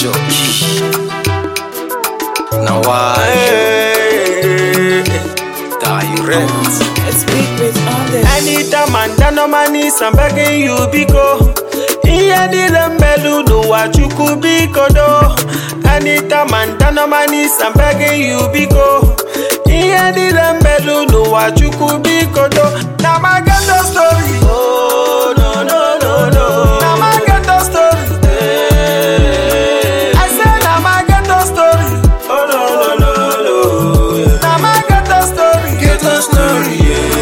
Major key. Now why direct? It's big with on this. Anytime and down on my knees, I'm begging you, Biko. Iye dile mbelu n'ụwa Chukwu biko do. Anytime and down on my knees, I'm begging you, Biko. Iye dile mbelu n'ụwa Chukwu biko do. Na my ghetto story. Oh, no, no, no, no. Na my ghetto story. I say na my ghetto story. Oh, no, no, no, no. Na my ghetto story. Ghetto story,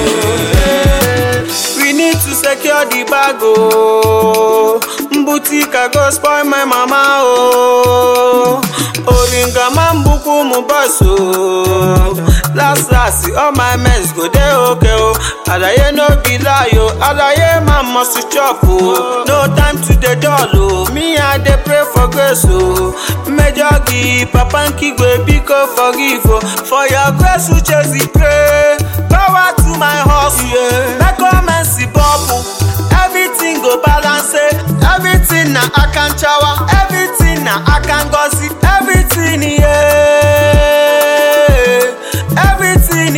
We need to secure the bag, oh. Mbutika go spoil my mama, oh. Oringa mambuku mu boss, oh. Last last, all my mess go dey okay, oh. Alaye no be lie, oh. Alaye man must chop, oh. No time to dey dull, oh. Me I dey pray for grace, oh. Major give, Papa Nkigwe, biko forgive, oh. For your grace, we chase the pray. Power to my hustle, yeah. Make come see bubble. Everything go balance, eh. Everything na akan chawa. Everything na akan gossip. Everything, yeah. Everything,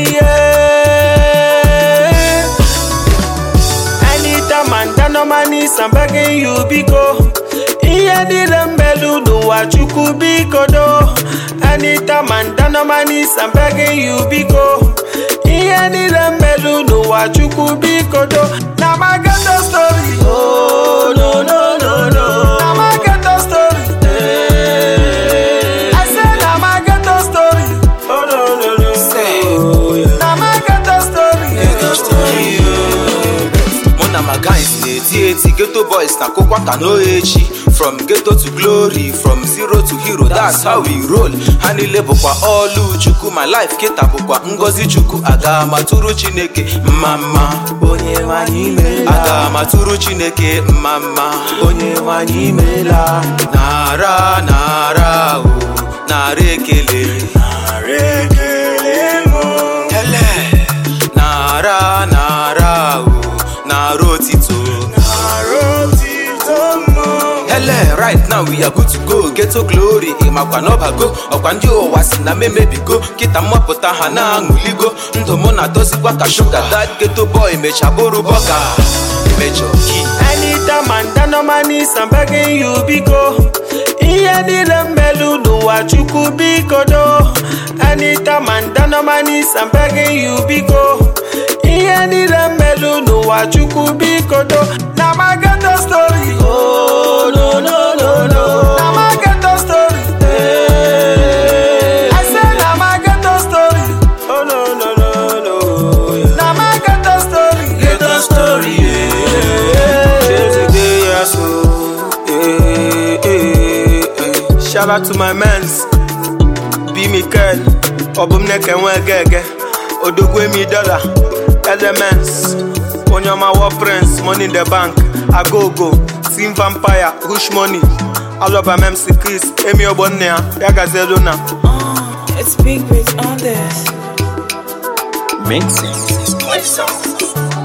yeah. Anytime and down on my knees, I'm begging you, Biko. Iye dile mbelu n'ụwa Chukwu biko do. Anytime and down on my knees, I'm begging you, Biko. Iye dile mbelu n'ụwa Chukwu biko do. Na my ghetto story. Oh, no, no, no, no. Na my ghetto story. I say na my ghetto story. Oh, no, no, no. Say. Na my ghetto story. Ghetto story, mụ na my guys na-eti eti ghetto boys na kokwa ka no echi from ghetto to glory from zero to hero that's how we roll ha niile bụkwa ọlụ chukwu my life kịta bụkwa ngozi chukwu aga matụrụ chineke mma mma Onye nwanyị imela. aga matụrụ chineke mma mma onye nwanyị imela nara nara o nara ekele ele nara nara o nara otito ele right now we are good to go ghetto glory ịmakwa n'ọbago ọkwa ndị ụwa si na memebigo kịta mmapụta ha na-aṅụligo ndụ mụ na-atọzikwa ka shuga that ghetto boy mecha bụrụ bọga mejọ ki anytime and down on my knees I'm begging you biko ihe niile mmelu n'ụwa chukwu biko do anytime and down on my knees I'm begging you biko ihe niile mmelu n'ụwa chukwu biko do na my ghetto story oh no no no no na my ghetto story I say na my ghetto story oh no no no no na my ghetto story Ghetto story, Shout out to my mans, B Mikel, Obumneke Nwegege, Odogwemi Dollar, Elements, Onyama War Prince, Money in the Bank, Agogo, Team Vampire, Rush Money, Aloba MC Chris, Emi Ogbonnea, Yagazeluna. Uh, it's big with on this. Mixing.